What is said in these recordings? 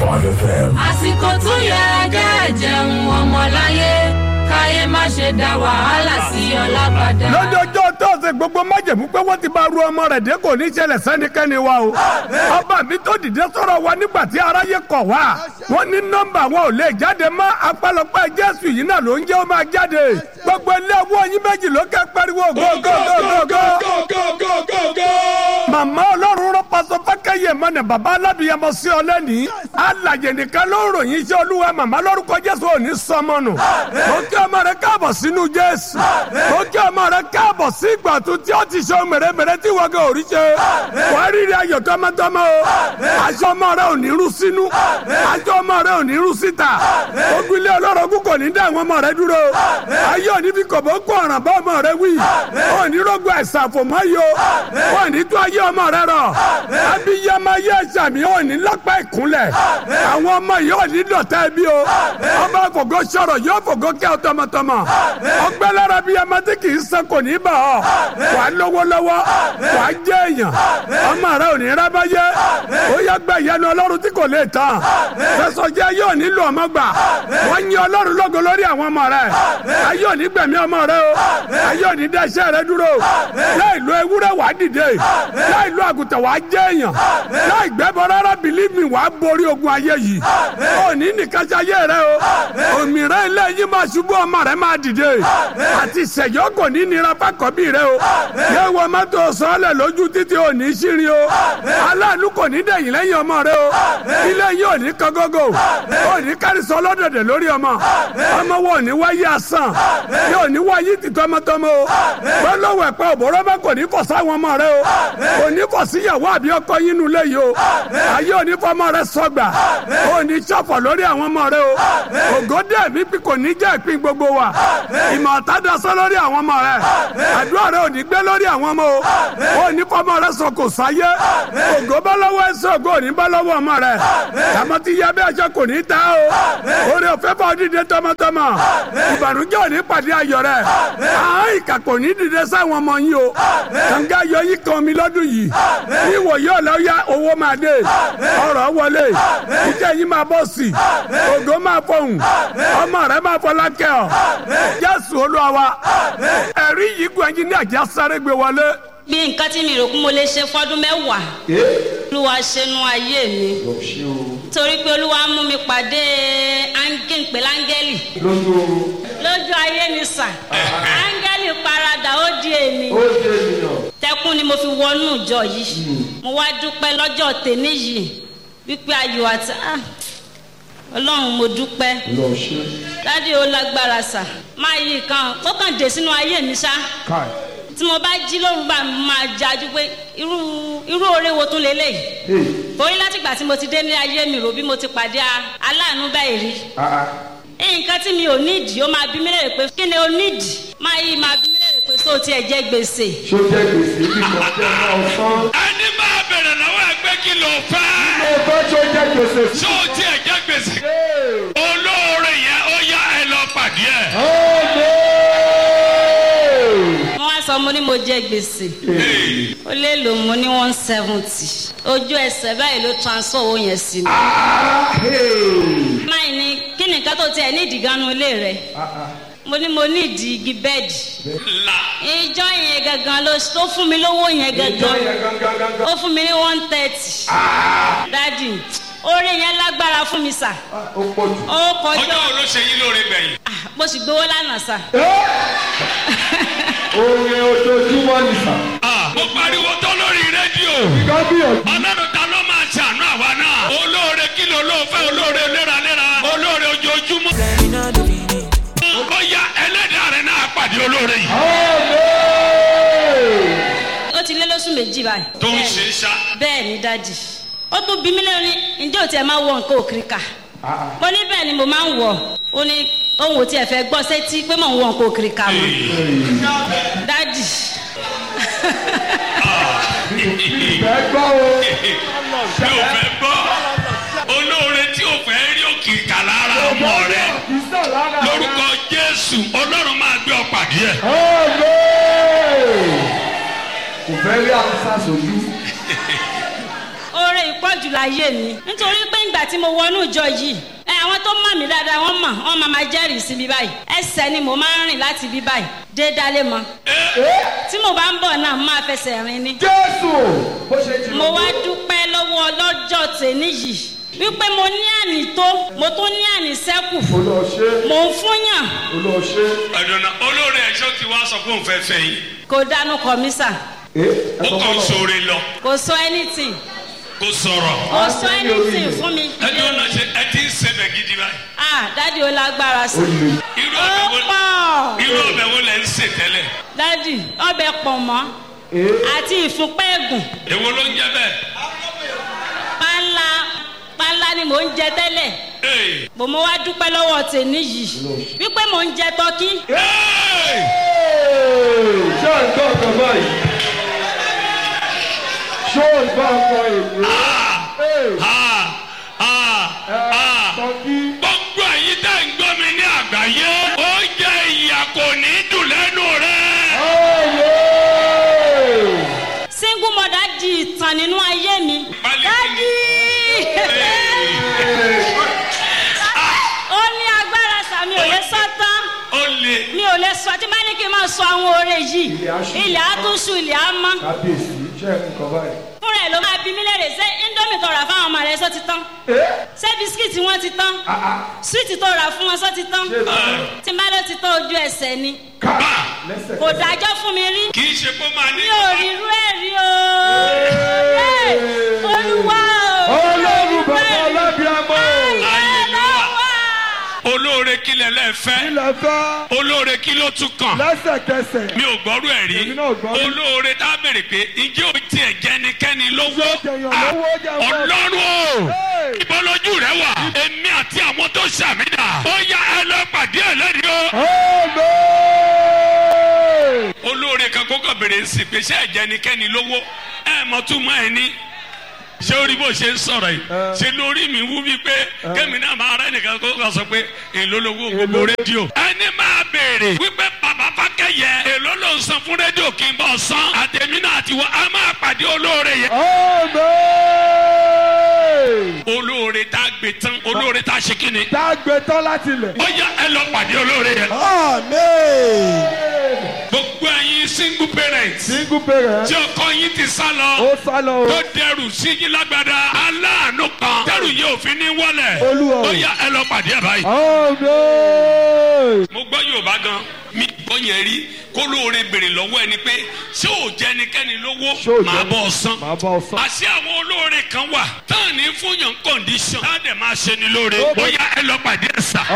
FM. àsìkò tó yẹ kẹ́ jẹun ọmọláyé káyé má ṣe dá wàhálà sí ọlábàdà. lọ́jọ́jọ́ tọ́sẹ̀ gbogbo májèmú pé wọ́n ti bá ru ọmọ rẹ̀ dé kò ní ṣẹlẹ̀ sẹ́nikẹ́ni wa o. ọba mi tó dìde sọ̀rọ̀ wa nígbà tí aráyé kọ̀ wá. wọ́n ní nọ́mbà wọn ò lè jáde mọ́ apálọpá jésù yìí náà ló ń jẹ́ ó máa jáde. gbogbo ilé owó yín méjì ló kẹ́ pariwo gógógógógó. màmá ọlọ́run rán pásọ fákẹ́yẹ mọ́nà bàbá alábìyẹmọ sí ọ lẹ́nìí. alàyè nìkan ló ń ròyìn iṣẹ́ olúwa màmá lórúkọ jésù ò ní sọmọ nù. mo kí ọmọ rẹ káàbọ̀ sínú jésù. mo kí ọmọ rẹ káàbọ̀ sí ìgbà tó tí ó ti ṣe mèremère tí wọ́n gẹ̀ orí ṣe. wà á rírì ayọ̀ tọmọtọmọ o. aṣọ ọmọ rẹ ò ní rú sínú. aṣọ ọmọ rẹ ò ní rú síta. ogun ilé ọlọ́rọ̀gún kò ní dá àwọn ọmọ rẹ dúró. ayé òní fi kòbó kó ọ̀ràn bá ọmọ rẹ wí. ò ní rògbò ẹ̀sà fòmọ́ yìí o. ò ní tó ayé ọmọ rẹ rọ. abiyamọ ayé ẹ̀sàmì ò ní lápá ìkúnlẹ̀. àwọn ọmọ yìí ò ní dọ̀tá ẹbí o. ọba fògo sọ̀rọ̀ yóò fògo kẹ́ ọ tọmọtọmọ. ọgbẹ́ lára bíyamọ tí kì í san kò ní bà ọ́ wà á lówó lọ́wọ́ wà á jẹ́ èèyàn ọmọ rẹ ò ní rábáyé ó yẹ gbẹ ìyẹnu ọlọ́run tí kò lè tán fẹsọ̀jẹ́ yóò nílò ọmọ gbà wọ́n yin ọlọ́run lógo lórí àwọn ọmọ rẹ ayé ò ní gbẹ̀mí ọmọ rẹ o ayé ò ní dẹ́sẹ̀ rẹ dúró láì lo ewúrẹ́ wà á dìde láì lo àgùntàn wà á jẹ́ èèyàn láì gbẹ́bọ rárá bìlímì wà á borí ogun ayé yìí ò ní nìkan ṣe ayé rẹ o òmìnira ilé yìí máa ṣubú ọmọ rẹ máa dìde àti ìṣẹ̀yọ́ kò ní nira fákọ̀bí rẹ o yẹ wọ mọ́tò sọ́ọ̀lẹ̀ lójú títí ò ní ṣírin o aláàánú kò ní dẹ̀yìn lẹ́yìn ọmọ rẹ o ilé yìí ò ní kọ́gọ́gọ́ ò ní kárísọ ọlọ́dẹ̀dẹ̀ lórí ọmọ ọmọ wo ò ní wáyé asán yóò ní wáyé ti tọmọtọmọ o gbọ́dọ̀wọ̀ ẹ̀pẹ́ òbóró bá kò ní kọ̀ sáwọn ọmọ rẹ o kò ní kọ̀ síyàwó àbí ọkọ yín nu lé yìí o ayé ò ní fọmọ rẹ sọgbà ò ní ṣọ̀fọ̀ lórí àwọn ọmọ rẹ o ògòdè mi kò ní jẹ́ ìpín gbogbo wa ìmọ̀ ọ̀tá lórí àwọn ọmọ rẹ àdúrà rẹ ò ní gbé lórí àwọn ọmọ o ò ní fọmọ rẹ sọ kò sáyé ògo bá lọ́wọ́ ẹsẹ̀ ògo ò ní bá lọ́wọ́ ọmọ rẹ àmọ́ tí yẹ bí ẹjọ́ kò ní ta o orí òfé bá dìde tọmọtọmọ ìbànújẹ́ ò ní pàdé ayọ̀ rẹ àwọn ìkà kò ní dìde sáwọn ọmọ yín o kànga ayọ̀ yìí kan mi lọ́dún yìí ìwò yóò lọ ya owó máa dé ọrọ̀ wọlé iṣẹ́ yìí máa bọ̀ sí ògo máa fọhùn ọmọ rẹ máa fọlá kẹ́ ọ jésù olúwa wa ẹ̀rí yìí gbọ́ ẹyin ní àjà sáré gbé wọlé. bí nǹkan tí mi rò kún mo lè ṣe fọdún mẹ́wàá olúwa ṣẹnu ayé mi torí pé olúwa mú mi pàdé áńgẹ́ǹpẹ̀ láńgẹ́lì lójú ayé ni sà áńgẹ́lì paradà ó di èmi tẹkùn ni mo fi wọnú ìjọ yìí mo wá dúpẹ́ lọ́jọ́ tèmi yìí wípé ayọ̀ àti ọlọ́run mo dúpẹ́ dádì ó lágbára sà máa yí kan ó kàn dé sínú ayé mi ṣá tí mo bá jí lóru bá máa jájú pé irú irú oore wo tún lélẹ́yìí torí látìgbà tí mo ti dé ní ayé mi rò bí mo ti pàdé aláàánú báyìí rí nǹkan tí mi ò nídìí ó máa bí mi léèrè pé kí ni o nídìí máa yí máa bí mi léèrè pé sóò tí ẹ jẹ gbèsè. ṣó jẹ́ gbèsè bí kò jẹ́ náà sán. ẹni máa bẹ̀rẹ̀ lọ́wọ́ ẹgbẹ́ kí ló fẹ́. mo fẹ́ ṣó jẹ́ gbèsè sí. ṣó o tiẹ̀ jẹ́ gbèsè. olóore yẹn ó yá ẹ lọ pàdé ẹ̀. wọ́n wá sọ mo ní mo jẹ gbèsè ó lè lò mo ní one seventy ojú ẹsẹ̀ báyìí ló transfer owó yẹn sí mi. máì ní kí ni nǹkan tó tiẹ̀ ní ìdìgánu ilé rẹ̀ mo ní mo ní ìdí igi bẹ́ẹ̀dì ìjọ yẹn gangan ló tó fún mi lówó yẹn gangan ó fún mi ní one thirty dadi oore yẹn lágbára fún mi sà ó pọ̀ jù. ó kọjá ọjọ́ wo ló ṣe yín lóore gbẹ̀yìn. Ah, mo sì gbowó lánàá sà orin ojoojúmọ́ ni sà. Ah, mo pariwo tó lórí rédíò. kábíyèsí. ọlọ́run ta ló máa ṣàánú àwa náà. olóore kí ló ló fẹ́ olóore léraléra olóore ojoojúmọ́. ó yá ẹlẹ́dàá rẹ̀ náà pàdé olóore yìí. ó ti lé lóṣù méjì báyìí. tó ń Bẹ́ẹ̀ni. ṣe é ṣá. bẹ́ẹ̀ ni dadi ó tún bí mí lẹ́nu ní ǹjẹ́ ò tiẹ̀ máa wọ nǹkan òkìrìkà mo ní bẹ́ẹ̀ ni mo máa ń wọ̀ ó ní òun ò tiẹ̀ fẹ́ gbọ́ sétí pé mò ń wọ nǹkan òkìrìkà mọ́ dadi ìfẹ́ gbọ́ o. mi ò fẹ́ gbọ́ olóore tí ò fẹ́ rí òkìkà lára ọmọ rẹ ìsọ̀ lára rẹ̀. lórúkọ jésù ọlọ́run máa gbé ọ pàdé ẹ̀. kò fẹ́ rí àwùsá sójú. oore ìpọ̀ pọ̀ jù láyé mi nítorí pé ìgbà tí mo wọnú ìjọ yìí ẹ àwọn tó mọ̀ mí dáadáa wọ́n mọ̀ wọ́n máa ma jẹ́rìí sí mi báyìí ẹsẹ̀ ni mo máa ń rìn láti bí báyìí dé dálé mọ́ tí mo bá ń bọ̀ náà mo máa fẹsẹ̀ rìn ni jésù bó ṣe jìnnà. mo wá dúpẹ́ lọ́wọ́ ọlọ́jọ́ tèmi yìí wípé mo ní àní tó mo tún ní àní sẹ́kù olùwọ̀ ṣe mò ń fúnyàn olùwọ̀ ṣe. ọ̀dọ̀nà olóore ẹ̀ṣọ́ ti wá sọ pé òun fẹ́ fẹ́ yín kò dánú kọ mí sà ẹ ó ẹ sọ kàn fọlọ. sóore lọ kò sọ anything kó sọ̀rọ̀ kò sọ anything fún mi. ẹni ọ̀nà ṣe ẹ ti ń sebẹ̀ gidi báyìí ah dádì ó lágbára sí ó le. irú ó ọbẹ̀ wo pọ̀ irú ọbẹ̀ wo lẹ̀ ń sè tẹ́lẹ̀ dádì ọbẹ̀ pọ̀ mọ́ ee àti ìfúnpẹ́ ẹ̀gùn èwo ló ń jẹ́ bẹ́ẹ̀ pánlá pánlá ni mò ń jẹ tẹ́lẹ̀ Hey! bò mo wá dúpẹ́ lọ́wọ́ tèmi yìí wípé mò ń jẹ tọ́kí Hey! ṣé ò ń gbọ́ ọ̀kan báyìí? ṣé ò ń gbọ́ ọ̀kan èmi? Ah! Ah! Ah! tọ́kí. gbogbo ẹ̀yin tẹ́ ń gbọ́ mi ní àgbáyé ó jẹ́ ìyà kò ní dùn lẹ́nu rẹ̀. ọ̀yẹ́. single mother di ìtàn nínú ayé mi Pálí dádì Hey! ó ní agbára sàmì ò lè sọ tán ó lè mi ò lè sọ tí bá ní kí n máa sọ àwọn oore yìí Ilẹ̀ á ṣú. ilẹ̀ á tún ṣú ilẹ̀ á mọ́ kábíyèsí ṣé ẹ̀ ń kọ́ báyìí? fúnra ẹ̀ ló máa bí mí léèrè ṣé indomie tó rà fáwọn ọmọ rẹ̀ sọ ti tán ee ṣé bisikíìtì wọn ti tán ah ah súwìtì tó rà fún wọn sọ ti tán ṣé ìlànà tí n bá ló ti tán ojú ẹsẹ̀ ni ká bá lẹ́sẹ̀. kò dájọ́ fún mi rí kì í ṣe kó máa ní. mi ò rí irú ẹ̀ rí o Ẹ́, olúwa o ọlọ́run bàbá ọlábíàmọ́. ayé ló wà. olóore kílẹ̀ lẹ́fẹ́ ilẹ̀ fẹ́ olóore kí ló tún kàn. lẹ́sẹ̀kẹsẹ̀. mi ò gbọ́rú ẹ̀ rí Èmi náà gbọ́ rí. olóore tá a béèrè pé ǹjẹ́ o tiẹ̀ jẹnikẹ́ni lówó jẹyàn Ah, lówó, jẹun fún- ọlọ́run o Hey! ìbọlójú rẹ wà èmi àti àwọn tó ṣàmìnà ó yá ẹ lọ pàdé ẹ lẹ́rìí o. Amen. olóore kan kókò béèrè sí pé ṣé ẹ jẹnikẹ́ni lówó ẹ mọ túmọ̀ ẹ ní ṣé orí bó ṣe ń sọ̀rọ̀ yìí ṣe lórí mi wú bí pé kémi náà máa rẹ́ nìkan kó kà sọ pé èló lówó gbogbo rédíò. ẹni máa béèrè wípé bàbá fákẹ́yẹ èló ló ń san fún rédíò kí n bọ̀ san àtẹ̀mí náà àti wọ́n á máa pàdé olóore yẹn. Amen. olóore tá a gbé tán olóore tá a ṣe kí ni. Dágbé tán láti ilẹ̀. ó yá ẹ lọ pàdé olóore yẹn. Amen. gbogbo ẹyin single parents Single parent. tí ọkọ yín ti sá lọ. Ó sá lọ o. tó dẹrù sí yín lágbádá aláàánú kan dẹrù yìí òfin ní wọlé Olúwa o. ó yá ẹ lọ pàdé ẹ báyìí. Amen. mo gbọ́ yorùbá gan mi gbọ́ yẹn rí kó lóore béèrè lọ́wọ́ ẹni pé ṣé ò jẹ́ ẹnikẹ́ni Ṣé ò lówó jẹ́- máa bọ́ ọ san. Màá bá ọ sán. àṣé àwọn olóore kan wà táà ní fúnyàn kọ́ndíṣọ̀n táà dẹ̀ máa ṣe ni lóore Ó ó bẹ- yá ẹ lọ pàdé ẹ sà.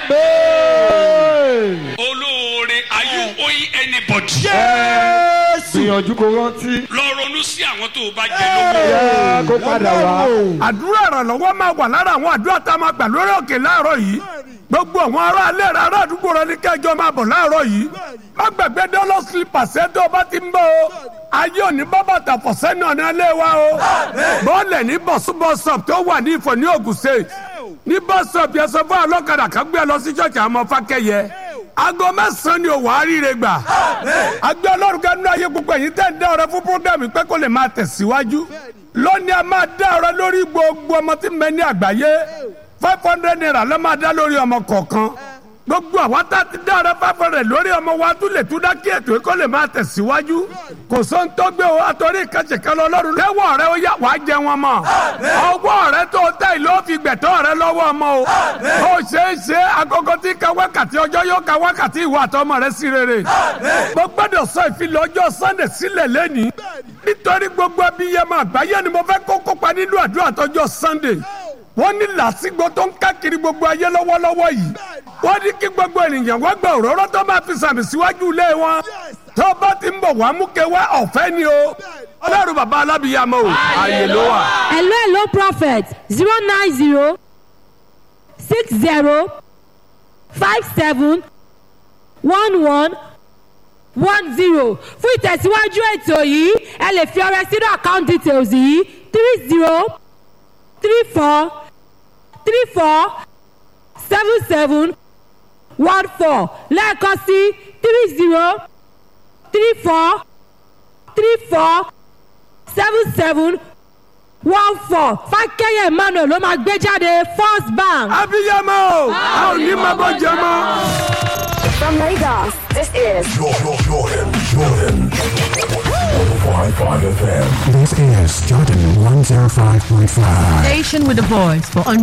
Amen. olóore are you owing anybody. Gbìyànjú kó rántí. lọ ronú sí àwọn tó o bá jẹ lówó. Yá kó padà wá. àdúrà ìrànlọ́wọ́ máa wà lára àwọn àdúrà tá a máa gbà lórí òkè láàárọ̀ yìí gbogbo àwọn ará ilé rẹ ará àdúgbò rẹ ní kẹjọ máa bọ̀ láàárọ̀ yìí má gbàgbé dọ́lọ́ slippers ẹ tó o bá ti ń bọ̀ o ayé òní bábà tàfọ̀ sẹ́nu ọ̀nà ilé wa o bọ́ọ̀lẹ̀ ní bọ̀súbọ̀sọ̀p tó wà ní ìfọ̀ ní Ògùn State ní bọ́sọ̀p yẹn sọ fún ọlọ́kadà kan gbé ẹ lọ sí ṣọ́ọ̀ṣì àwọn ọmọ fákẹ́yẹ aago mẹ́sàn-án ni òwò àríire gbà agbẹ́ ọlọ́run kẹ́nu ayé gbogbo ẹ̀yin tẹ́ ń dá ọrẹ fún programme pé kó lè máa tẹ̀síwájú lónìí a máa dá ọrẹ lórí gbogbo ọmọ tí ń bẹ ní àgbáyé five hundred naira ló máa dá lórí ọmọ kọ̀ọ̀kan gbogbo àwa tá a ti dá ọrẹ five hundred lórí ọmọ wa tún lè tún dá kí ètò yìí kó lè máa tẹ̀síwájú kò sóhun tó gbé o àtọ́rí ìkànnì kan lọ lọ́rùn lẹ́wọ̀ rẹ ó yá wàá jẹ wọn mọ́ ọwọ́ rẹ tó tẹ̀ ló fi gbẹ̀tọ́ rẹ lọ́wọ́ ọmọ o ó ṣeé ṣe agogo tí ka wákàtí ọjọ́ yóò ka wákàtí ìwà àtọmọ rẹ sí rere mo gbọ́dọ̀ sọ ìfilọ̀ ọjọ́ sunday sílẹ̀ lẹ́nìí nítorí gbogbo abiyamọ àgbáyé ni mo fẹ́ kó kópa nínú àdúrà tọjọ́ sunday wọ́n ní làásìgbò tó ń káàkiri gbogbo ayé lọ́wọ́lọ́wọ́ yìí wọ́n ní kí gbogbo ènìyàn wọ́n gba òróró tó máa fi sàmì síwájú ilé wọn tó bá ti ń bọ̀ wá mú kewé ọ̀fẹ́ ni o ọlọ́run bàbá alábìyamọ o ààyè ló wà. hello hello prophet zero nine zero six zero five seven one one one zero fún ìtẹ̀síwájú ètò yìí ẹ lè fi ọrẹ sínú account details yìí three zero three four three four seven seven one four lẹ́ẹ̀kan sí three zero three four three four seven seven one four fákẹ́yẹ̀ emmanuel ló máa gbé jáde first bank. abiyamọ o a ò ní máa bọ́ jẹ mọ́. From Lagos, this is Jordan, Jordan, Jordan. 105.5 FM. This is Jordan 105.5. Station with a voice for